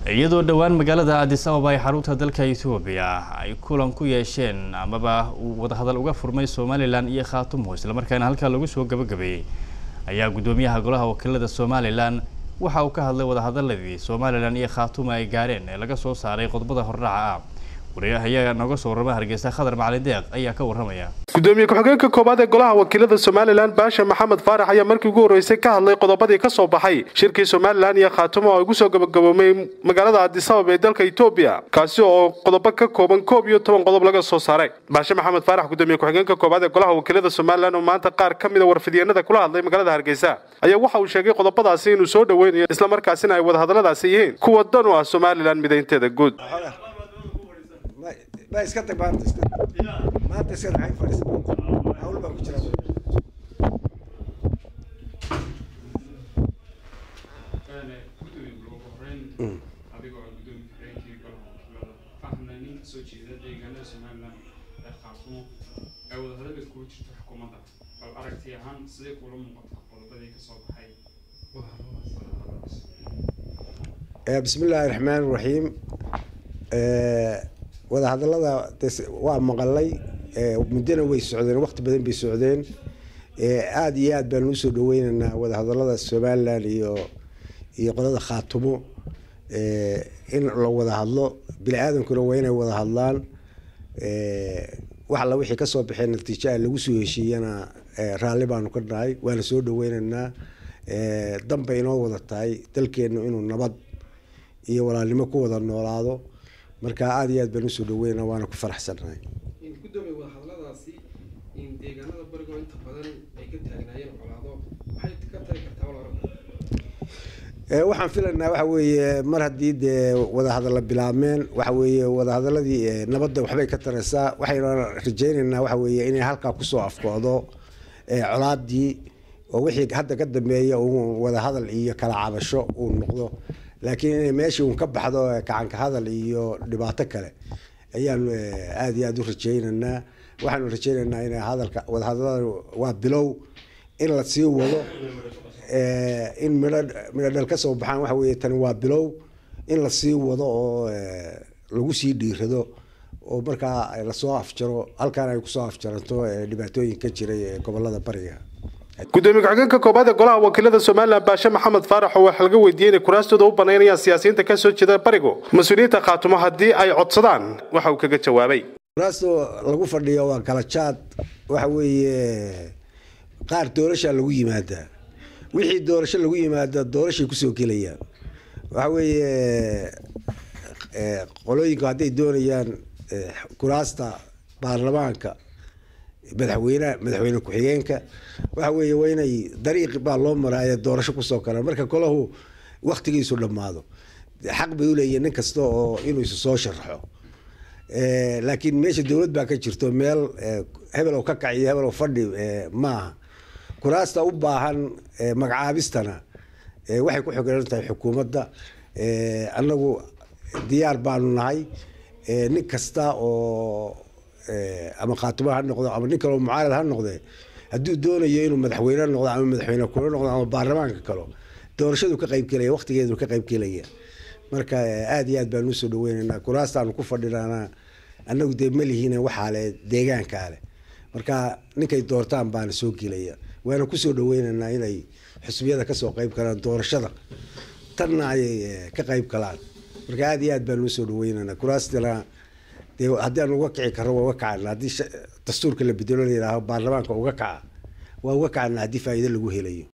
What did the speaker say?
iyadoo dhowaan magaalada addis ababa ay xarunta dalka etoobiya ay kulan ku yeesheen amaba uu wadahadal uga furmay somalilan iyo khaatumo islamarkaana halkaa lagu soo gabagabeeyey ayaa guddoomiyaha golaha wakiilada somalilan waxa uu ka hadlay wadahadaladii somalilan iyo khaatumo ay gaareen ee laga soo saaray qodobada hordhaca ah wariyahayaga nooga soo warrama hargeysa khadar macalin deeq ayaa ka warramaya gudoomiye ku-xigeenka koowaad ee golaha wakiilada somalilan baasha maxamed faarax ayaa markii ugu horreysay ka hadlay qodobadii ka soo baxay shirkii somalilan iyo khaatumo oo ugu soo gabagaboomay magaalada addis ababa ee dalka etoobiya kaasi oo qodobo ka kooban koob iyo toban qodob laga soo saaray baashe maxamed faarax gudoomiye ku-xigeenka koowaad ee golaha wakiilada somalilan oo maanta qaar ka mida warfidyeennada kula hadlay magaalada hargeysa ayaa waxa uu sheegay qodobadaasi inuu soo dhoweynayo islamarkaasina ay wadahadalladaasi yihiin kuwa dan u ah somalilan midaynteeda guud ma iska tag maanta iska maanta iska maxay fadhiisa hawl baan ku jira adigoo gudoomiye ku-xigeenkii golaha wakiilada fahmna nin kasoo jeeda deegaanada somalilan ee khaatumo ay wadahadalka kugu jirto xukuumadda bal aragti ahaan sidee kula muuqataa qodobadii kasoo baxay bismi illaahi raxmaan raxiim wadahadallada waa maqalay muddona way socdeen waqti badan bay socdeen aada iyo aad baan usoo dhaweyneynaa wadahadallada somalilan iyo iyo qolada khaatumo in la wada hadlo bini aadamkuna waa inay wada hadlaan wax alla wixii kasoo baxee natiijaha lagu soo heshiiyana raalli baanu ka nahay waana soo dhaweyneynaa danbay inoo wada tahay dalkeenu inuu nabad iyo walaalnimo ku wada noolaado marka aada iyo aad baan usoo dhaweynaa waana ku faraxsannahay gudoomiye wadahadalladaasi deegaanada barigo inta badan ay ka taagnaayeen colaado waxay ka tari kartaa wal oran waxaan filaynaa waxa weeye mar haddii dee wadahadalla bilaabmeen waxa weeye wadahadaladii nabadda waxbay ka taraysaa waxayna rajaynaynaa waxa weeye inay halkaa kusoo afkoodo colaadii oo wixii hadda ka dambeeya uu wadahadal iyo kala cabasho uu noqdo laakiin inay meeshii uun ka baxdo gacanka hadal iyo dhibaato kale ayaanu aada iyo aada u rajaynaynaa waxaanu rajaynaynaa in hadalka wadahadalada waa bilow in la sii wado in midho midho dhal ka soo baxaan waxa weeye tani waa bilow in la sii wado oo lagu sii dhiirado oo markaa lasoo afjaro halkaan ay kusoo afjaranto dhibaatooyin ka jiray ee gobolada bariga gudoomiye ku-xigeenka koobaad ee golaha wakiilada somalilan baashe maxamed faarax oo waxaa laga weydiiyey inay kuraastooda u banaynayaan siyaasiyiinta kasoo jeeda barigo mas-uuliyiinta khaatumo haddii ay codsadaan waxa uu kaga jawaabay kuraasto lagu fadhiyo waa kala jaad waxa weeye qaar doorashaa lagu yimaadaa wixii doorasho lagu yimaada doorashay kusoo gelayaan waxa weeye qolooyinku hadday doonayaan kuraasta baarlamaanka madaxweyneha madaxweyne ku-xigeenka waxa weeye waa inay dariiq baa loo maraayo doorasho kusoo galaan marka kolahu waktigiisu dhammaado xaq bay uleeyihin nin kasta oo inuu isu soo sharaxo laakiin meesha dowlad baa ka jirto meel hebel ka kaciyo hebel fadhi maaha kuraasta u baahan magacaabistana waxay ku xogeran tahay xukuumadda annagu diyaar baanu nahay nin kasta oo ama khaatumo ha noqdo ama nin kaleo mucaarad ha noqdee hadduu doonayo inuu madaxweyne noqdo ama madaxweyne kule noqdo ama baarlamaanka kalo doorashadu ka qaybgelaya waqtigeedu ka qaybgelaya marka aada iyo aad baanu usoo dhaweyneynaa kuraastaanu ku fadhinana annagu dee malihiin waxaa le deegaankaa leh marka ninkay doortaan baana soo gelaya waana kusoo dhaweyneynaa inay xusbiyada kasoo qayb galaan doorashada tanna ayay ka qayb galaan marka aada iyo aad baanu usoo dhaweyneynaa kuraastana dee haddii aan uga kici karro waa uga kacana haddii dastuurka la bedelo la yidhaaho baarlamaanka uga kaca waa uga kacana haddii faa'iido lagu helayo